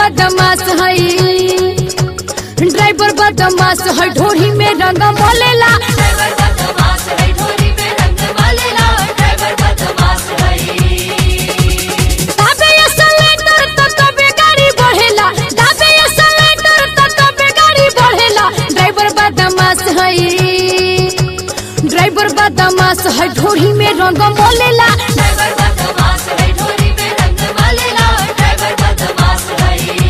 बदमाश है ड्राइवर बदमाश है ढोरी में रंग मोलेला ड्राइवर बदमाश है ढोली में रंग वालेला ड्राइवर बदमाश है दाबे ये सिलेंडर तो कबे गाड़ी बढ़ेला दाबे ये सिलेंडर तो कबे गाड़ी बढ़ेला ड्राइवर बदमाश है ड्राइवर बदमाश है ढोरी में रंग मोलेला ड्राइवर बदमाश है ढोली में रंग वालेला ड्राइवर बदमाश है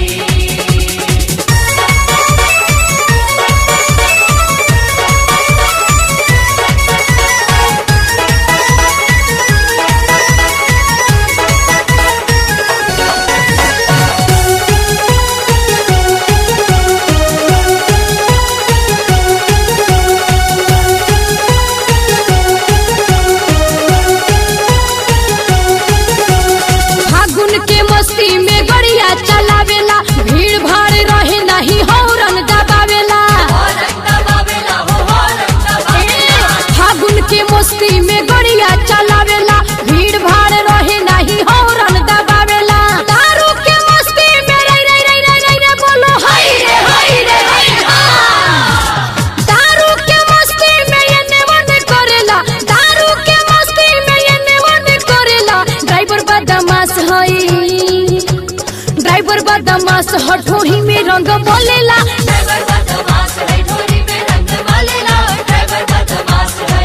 फागुन के मस्ती में गड़िया चलावेला भीड़ भाड़ रहे नहीं हौरन दबावेला हॉर्न दबावेला हो हॉर्न दबावेला फागुन के मस्ती में गड़िया चलावेला भीड़ भाड़ रहे नहीं हौरन दबावेला दारू के मस्ती में रे रे रे रे रे रे बोलो हाय रे हाय रे हाय हाँ। दारू के मस्ती में ये नेवन करेला दारू के मस्ती में ये नेवन करेला ड्राइवर बदमाश है ड्राइवर बदमाश हठोही में रंग बोलेला ड्राइवर बदमाश है ढोली में रंग वालेला ड्राइवर बदमाश है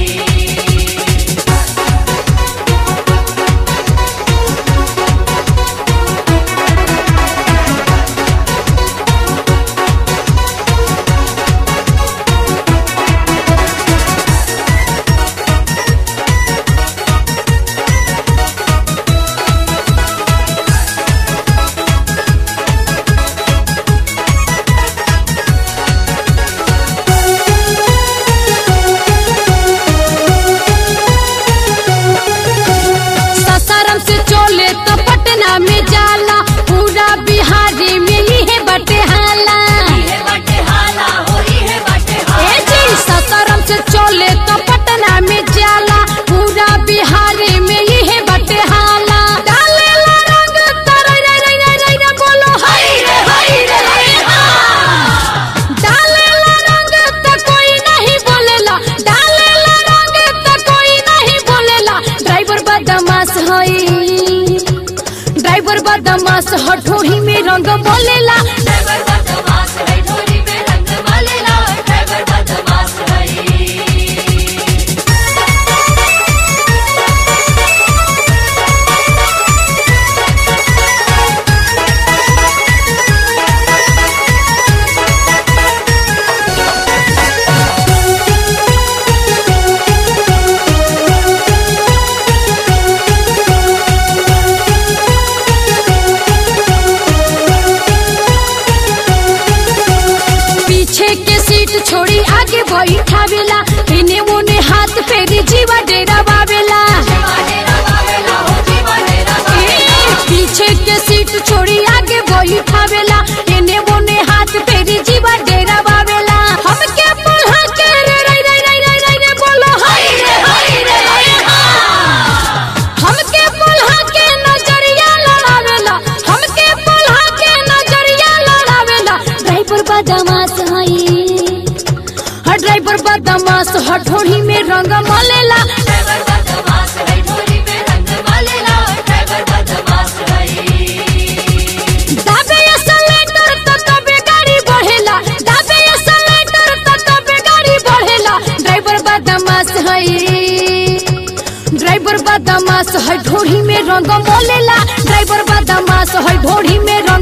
ससारम से चले तो पटना में जाला पूरा बिहारी में ही है बटे हाला इहे बाटे हाला हो इहे बाटे ए हाला जी ससारम से चले तो पटना में जाला पूरा बिहारी में ही है बटे हाला डालेला रंग तरे रे रे रे रे रे बोलो हाय रे हाय रे हाय हाँ। डालेला रंग त कोई नहीं बोलेला डालेला रंग त कोई नहीं बोलेला ड्राइवर बदमाश है ड्राइवर बदमाश हठोही में रंग बोलेला ड्राइवर बदमाश है ढोली में रंग वालेला ड्राइवर बदमाश है पीछे के सीट छोड़ी आगे बैठावेला इने मुने हाथ फेरी जीवा डेरा बावेला जीवा डेरा वावेला हो जीवा डेरा वावेला पीछे के सीट छोड़ी आगे बैठावेला इने मुने हाथ फेरी जीवा डेरा बावेला हमके पुल्हा के रे रे रे रे रे रे रे बोलो हाय रे हाय रे हाय हाँ। हमके पुल्हा के नजरिया लड़ावेला हमके पुल्हा के नजरिया लड़ावेला ड्राइवर बदमाश है ड्राइवर बदमाश हठोड़ी में रंग मलेला ड्राइवर बदमाश है ढोली में रंग वालेला ड्राइवर बदमाश है दाबे ये सिलेंडर तो कबे गाड़ी बढ़ेला दाबे ये सिलेंडर तो कबे गाड़ी बढ़ेला ड्राइवर बदमाश है ड्राइवर बदमाश है ढोड़ी में रंग मोलेला ड्राइवर बदमाश है ढोड़ी में रंग